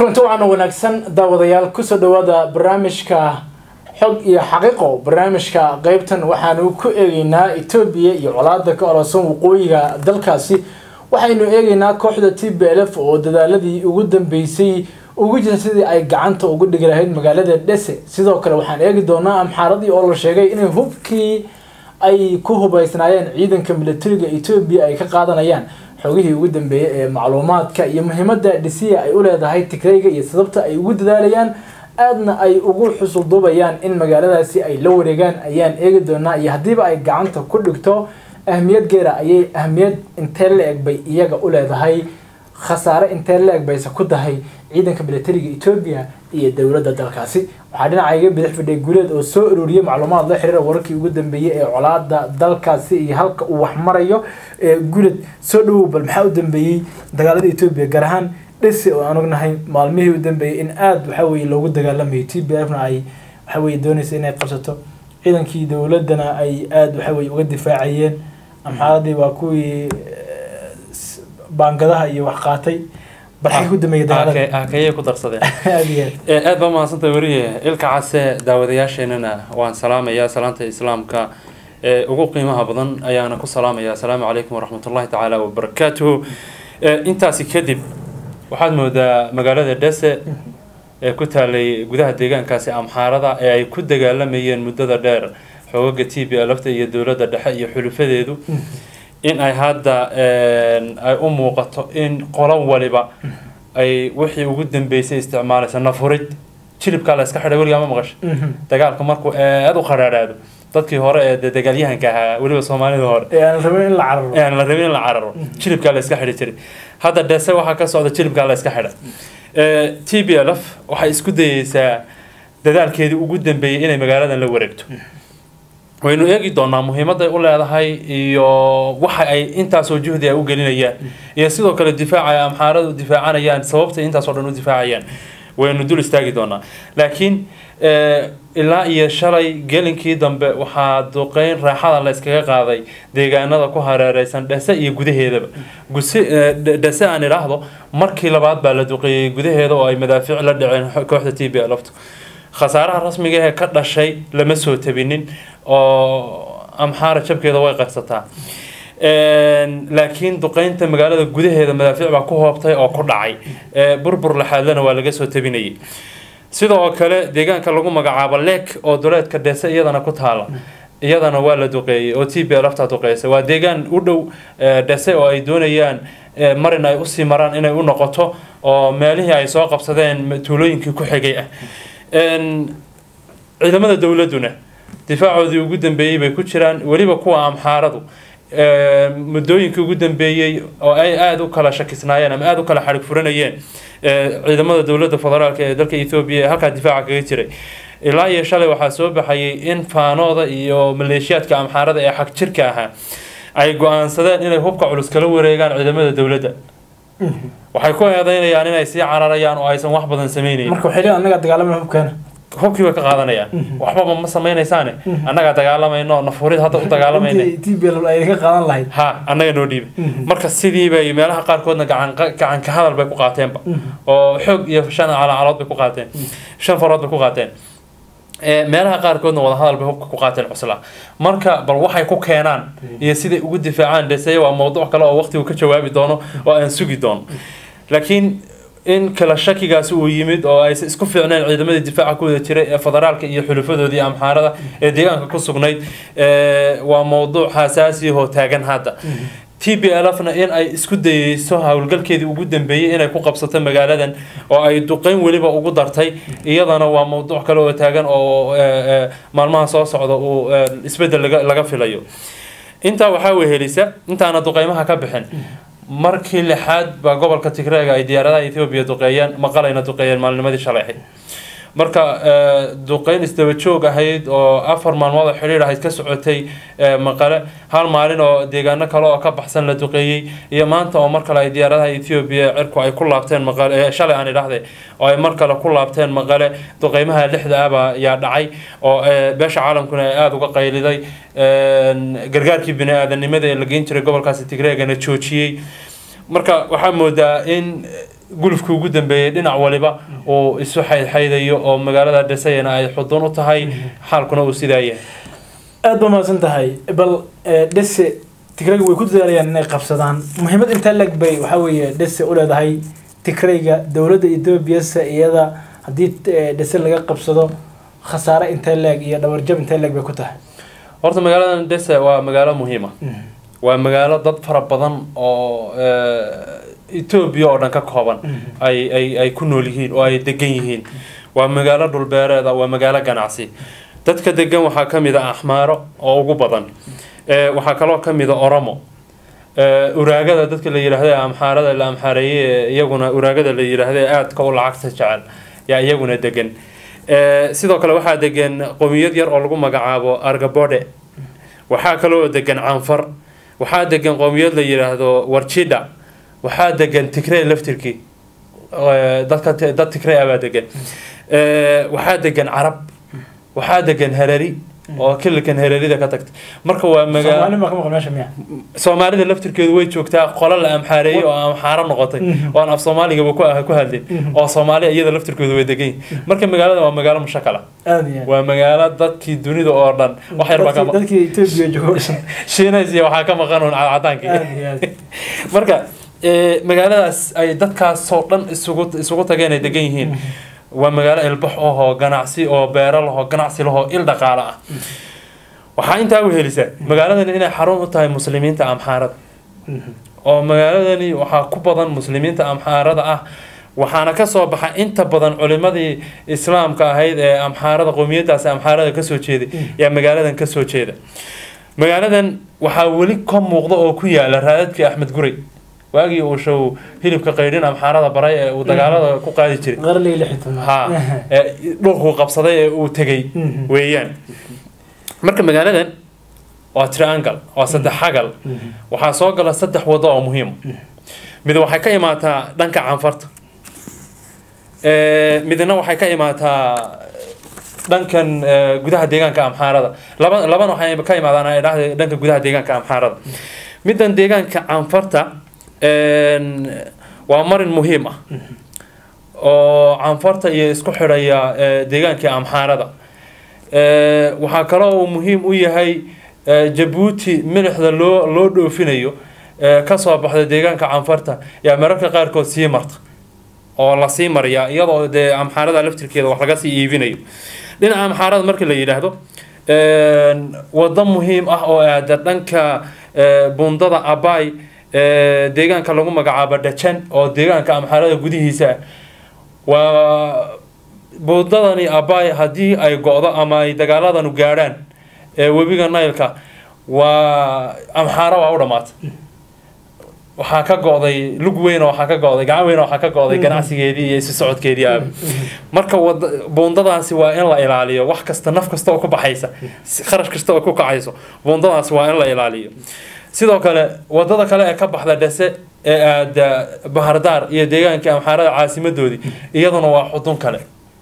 kulanti waxaana wanaagsan daawadayaal kusoo dhawaada barnaamijka xog iyo xaqiiqo barnaamijka qeybtan waxaanu ku eegeynaa etoobiya iyo colaada ka ororsan waqooyiga dalkaasi waxaynu eegeynaa kooxda t b l f oo dadaaladii ugu dambeysay ugu jirta sidii ay gacanta ugu dhigi lahayd magaalada dhese sidoo kale waxaan eegi doonaa amxaaradii oo la sheegay inay hubkii ay ku hubeysnaayeen ciidanka militariga etoobiya ay ka qaadanayaan xogihii ugu dambeeyay ee macluumaadka iyo muhiimada dhisiya ay u leedahay tigrayga iyo sababta ay ugu dadaalayaan aadna ay ugu xusulduubayaan in magaaladaasi ay la wareegaan ayaan eegi doonaa iyo haddiiba ay gacanta ku dhigto ahmiyad geera ayay ahmiyad intee la-eg bay iyaga u leedahay khasaare intee la-eg bayse ku tahay ciidanka militariga etoobiya iyo dowladda dalkaasi waxaa dhinacayga bidix fidhay guuleed oo soo ururiyay macluumaad la xiriira wararkii ugu dambeeyey ee colaada dalkaasi iyo halka uu wax marayo guuleed soo dhawow bal maxaa u dambeeyey dagaalada etoobiya gaar ahaan dhisi oo aan ognahay maalmihii u dambeeyey in aada waxa weye loogu dagaalamayo t b fna ay waxa weye doonaysa inay qabsato ciidankii dowladana ay aada waxa weye uga difaacayeen amxaaradii waa kuwii baangadaha iyo wax qaatay barxay ku dameeyay dagaalada hakayay ku darsadeen aada iyo aad aad baa mahadsantahay weriye ilka case daawadayaasheenana waan salaamayaa salaanta islaamka ee ugu qiimaha badan ayaana ku salaamaya asalaamu calaykum waraxmatullahi tacaala wabarakaatuhu intaasi kadib waxaad moodaa magaalada dhese ee ku taalay gudaha deegaankaasi amxaarada ee ay ku dagaalamayeen muddada dheer xoogaga t b lfta iyo dowladda dhexe iyo xulufadeedu in ay hadda ay u muuqato in qolo waliba ay wixii ugu dambeysay isticmaalaysa nafurid jilibkaa la iska xidhay weligaa ma maqasha dagaalka markuu aada u qadhaadhaado dadkii hore ee dee dagaalyahanka ahaa weliba soomaalida hore ee aan rabin in la cararo aan la rabin in la cararo jilibkaa la iska xidhi jiray hadda dhese waxaa ka socda jilibkaa la iska xidha t b l f waxay isku dayeysaa dadaalkeedii ugu dambeeyey inay magaaladan la wareegto waynu eegi doonaa muhiimaday u leedahay iyo waxa ay intaasoo juhdi ay u gelinayaan iyo sidoo kale difaaca ay amxaaradu difaacanayaan sababtay intaasoo dhan u difaacayaan waynu dul istaagi doonaa laakiin ilaa iyo shalay gelinkii dambe waxaa duqeyn raaxada la iskaga qaaday deegaanada ku hareereysan dhese iyo gudaheedaba guse dhese aan idhaahdo markii labaad baa la duqeeyey gudaheeda oo ay madaafiic la dhaceen kooxda t b lftu khasaaraha rasmiga ee ka dhashay lama soo tabinin oo amxaara jabkeeda way qarsataa laakiin duqeynta magaalada gudaheeda madaafiic baa ku hoobtay oo ku dhacay burbur laxaadlana waa laga soo tabinayay sidoo kale deegaanka lagu magacaabo leek oo duleedka dhese iyadana ku taala iyadana waa la duqeeyey oo t b lafta duqeysa waa deegaan u dhow dhese oo ay doonayaan marin ay usii maraan inay u noqoto oo meelihii ay soo qabsadeen tuulooyinkii ku xigay ah ciidamada dowladuna difaacoodii ugu dambeeyey bay ku jiraan weliba kuwa amxaaradu muddooyinkii ugu dambeeyey oo ay aada u kala shakisnaayeen ama aada u kala xarig furanayeen ciidamada dowladda federaalka ee dalka ethoobiya ee halkaa difaaca kaga jiray ilaa iyo shalay waxaa soo baxayay in faanooda iyo maleeshiyaadka amxaarada ee xag jirka ahaa ay go-aansadeen inay hubka culus kala wareegaan ciidamada dowladda waxay ku eedeynayaan inay sii cararayaan oo aysan wax badan sameynayn marka waxay leeyihin annagaa dagaalamaya hubkeena hubkii bay ka qaadanayaan waxbaba ma sameynaysaane annagaa dagaalamayno nafurid hadda u dagaalamayna t b l ay ka qaadan lahayd ha annaga noo dhiiba marka sidii bay meelaha qaarkoodna gacan gacan ka hadal bay ku qaateenba oo xoog iyo shan calacalood bay ku qaateen shan farood bay ku qaateen meelaha qaarkoodna wada hadal bay hubka ku qaateen cuslaa marka bal waxay ku keenaan iyo siday ugu difaacaan dheseye waa mowduuc kale oo waqtigu ka jawaabi doono oo aan sugi doono laakiin in kala shakigaasi uu yimid oo aysan isku fiicneen ciidamadii difaaca ku wada jiray ee federaalka iyo xulufadoodii amxaarada ee deegaanka ku sugnayd waa mowduuc xasaasiyahoo taagan hadda t b l fna in ay isku dayeyso howlgalkeedii ugu dambeeyey inay ku qabsato magaaladan oo ay duqeyn weliba ugu dartay iyadana waa mowduuc kale oo taagan oo maalmaha soo socda uu isbedel laga filayo intaa waxaa wehelisa intaana duqeymaha ka bixin markii lixaad baa gobolka tigreega ay diyaaradaha ethoobiya duqeeyeen maqalayna duqeeyeen maalnimadii shalay ahayd marka duqeyn isdaba joog ahayd oo afar maalmood oo xidhiir ahayd ka socotay maqale hal maalin oo deegaano kale oo ka baxsan la duqeeyey iyo maanta oo mar kale ay diyaaradaha ethoobiya cirku ay ku laabteen maqale shalay aan idhahday oo ay mar kale ku laabteen maqale duqeymaha lixda ahba yaa dhacay oo beesha caalamkuna ay aada uga qayliday gargaarkii bini aadanimada ee la geyn jiray gobolkaasi tigreegana joojiyey marka waxaa moodaa in gulufkii ugu dambeeyey dhinac waliba uu isu xaydxaydayo oo magaalada dhisayana ay xudun u tahay xaalkuna uu sidaa yahay aada ba mahadsan tahay bal eh, dhese tigrayga way ku dadaalayaan inay qabsadaan muhiimad intaa leg bay waxaa weeye dhese u leedahay tigrayga dowladda etoobiyase iyada haddii eh, dhese laga qabsado khasaare intee leeg iyo dhabarjab intee leeg bay ku tahay horta magaaladan dese waa magaalo muhiima waa magaalo dad fara badan oo eh, etoobiya oo dhan ka kooban ay ay ay ku nool yihiin oo ay degan yihiin waa magaalo dhulbeereeda waa magaalo ganacsi dadka degan waxaa ka mid a axmaaro oo ugu badan Eh, waxaa kaloo ka mid a oromo Eh, uraagada dadka la yidhaahdo ee amxaarada la amxaareeyey ee iyaguna uraagada la yidhaahdo ee aadka u lacagta jecel yaa iyaguna degan Eh, sidoo kale waxaa degan qowmiyad yar oo lagu magacaabo argabode waxaa kaloo degan canfar waxaa degan qowmiyad la yidhaahdo warjidha waxaa degan tigrey laftirkii Eh, dadka dad tigrey ah baa degan Eh, waxaa degan carab waxaa degan harari oo kililkan hararida ka tagta marka waa magaalo soomaali baa ka maqan meesha miya soomaalida laftirkeedu way joogtaa qola la amxaareeyey oo amxaaro noqotay Mhm. oo aan af soomaaligaba ku ah ku hadlin Mhm. oo soomaali iyada laftirkeedu way degan yihiin marka magaalada waa magaalo mushakala aada iyo aad. waa magaalo dadkii dunida oo dhan wax yar baa ka Dadkii- dadkii etoobiya joogo dhan shiinays iyo waxaa ka maqan un cadcadaankii aada iyo aad. marka eh, magaaladaas ay dadkaasoo dhan isugu isugu tageen ay degan yihiin waa magaalo ilbax ahoo ganacsi oo beero lahoo ganacsi lahoo il dhaqaale ah waxaa intaa u helisa magaaladani inay xarun u tahay muslimiinta amxaarada oo magaaladani waxaa ku badan muslimiinta amxaarada ah waxaana kasoo baxa inta badan culimadii islaamka ahayd ee amxaarada qowmiyadaasi amxaarada kasoo jeeday yaa magaaladan kasoo jeeda magaaladan waxaa weli ka muuqda oo ku yaala raadadkii axmed guray waagii uu show hilibka qaydhin amxaarada baray ee uu dagaalada ku qaadi jiray qarnigii lix iyo tobnaad. ha ee dhulkuu qabsaday ee uu tegay Mhm. weeyaan marka magaaladan waa triangle waa saddex xagal Mhm. waxaa soo gala saddex wado oo muhiim mid waxay ka imaataa dhanka canfarta Ee, midna waxay ka imaataa dhankan ee, gudaha deegaanka amxaarada laba labana waxay ka imaadaan ay dhahda dhanka gudaha deegaanka amxaarada middan deegaanka canfarta een, waa marin muhiim ah oo canfarta iyo isku xidhaya ee, deegaankii amxaarada Ee, waxaa kaloo uu muhiim u yahay ee, jabuuti milixda loo loo dhoofinayo ee, kasoo baxda deegaanka canfarta yaa mararka qaarkood sii marta oo lasii mariyaa iyadoo dee amxaarada laftirkeeda wax laga sii iibinayo dhinaca amxaarada marka la yidhaahdo een, wado muhiim ah oo aada dhanka ee, bundada abay ee, deegaanka lagu magacaabo dhajan oo deegaanka amxaarada gudihiisa ah waa buundadani abay haddii ay go-do ama ay dagaaladanu gaadhaan ee webiga naylka waa amxaaro waa u dhammaatay waxaa ka go-day lug weyn oo waxaa ka go-day gacan weyn oo waxaa ka go-day ganacsigeedii iyo isu socodkeedii aaba marka wada buundadaasi waa in la ilaaliyo wax kasta naf kasta oo ku baxaysa si- kharash kasta oo ku kacayso buundadaasi waa in la ilaaliyo sidoo kale wadada kale ee ka baxda dhese ee aada bahardaar iyo deegaankii amxaarada caasimadoodii iyaduna waa xudun kale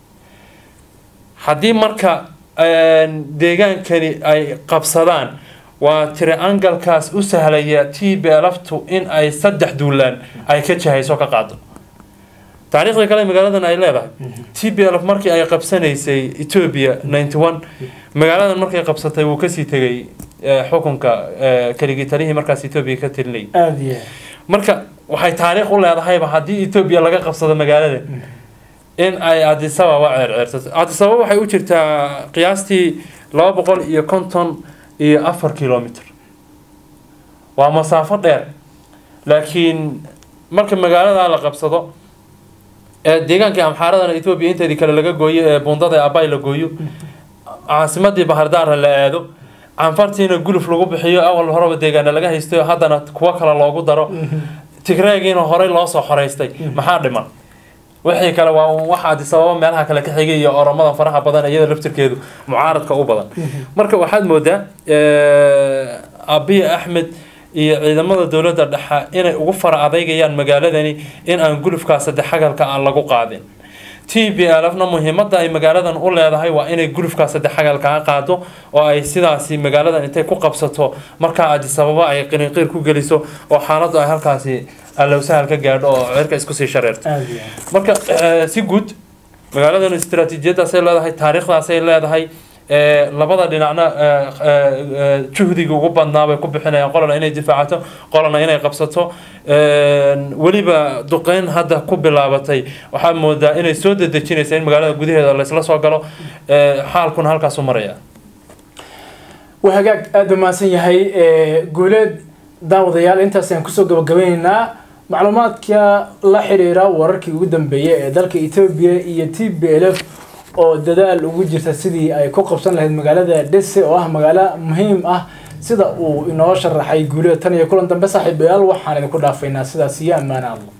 haddii marka een, deegaankani ay qabsadaan waa triangalkaas u sahlaya t belaftu in ay saddex duulaan ay ka jahayso ka qaado taariikhda kale magaaladan ay leedahay t b lf markii ay qabsanaysay ethiopia ninety one magaaladan markay qabsatay wuu kasii tegay eh, xukunka eh, keligii talihii markaas ethiopia ka tirinayay aada iyo aad. marka waxay taariikh u leedahayba haddii ethiopia laga qabsado magaalada in ay addis ababa ceerceersato addis ababa waxay u jirtaa qiyaastii laba boqol iyo konton iyo afar kilomitr waa masaafo dheer laakiin marka magaalada la qabsado ee deegaankii amxaaradana ethiopia inteedii kale laga gooyo ee bundada abay la gooyo caasimadii bahardaara la aado canfartiina guluf lagu bixiyo awal horeba deegaana laga haysto haddana kuwo kale loogu daro tigreegiina horey loo soo xoreystay maxaa dhiman wixii kale waa un wax addis ababa meelaha kale ka xigay iyo oromada faraha badan iyada laftirkeedu mucaaradka u badan marka waxaad moodaa abiy axmed iyo ciidamada dowladda dhexe inay ugu fara adeygayaan magaaladani in aan gulufkaa saddex xagalka aan lagu qaadin t b lfna muhiimada ay magaaladan u leedahay waa inay gulufkaa saddex xagalkaa qaado oo ay sidaasi magaaladan intay ku qabsato markaa addis ababa ay qirinqiir ku geliso oo xaaladdu ay halkaasi allow sahal ka gaadho oo cirka isku sii shareerto aad iyo aad marka eh, si guud magaaladan istiraatiijiyadaasay leedahay taariikhdaasay leedahay eh, labada dhinacna eh, eh, eh, juhdiga ugu badnaa bay ku bixinayaan qolana inay difaacato qolana inay qabsato Eh, weliba duqeyn hadda ku bilaabatay waxaa moodaa inay soo dedejinaysa in magaalada gudaheeda laysla soo galo Eh, xaalkuna halkaasu maraya waa hagaag aada u mahadsan yahay ee, guuleed daawadayaal intaas ayaan kusoo gabagabeyneynaa macluumaadka la xiriira wararkii ugu dambeeyay ee dalka etoobiya iyo t b l f oo dadaal ugu jirta sidii ay ku qabsan lahayd magaalada dhese oo ah magaalo muhiim ah sida uu inoo sharaxay guuleed tan iyo kulan dambe saaxiibayaal waxaan idinku dhaafaynaa sidaas iyo ammaane allah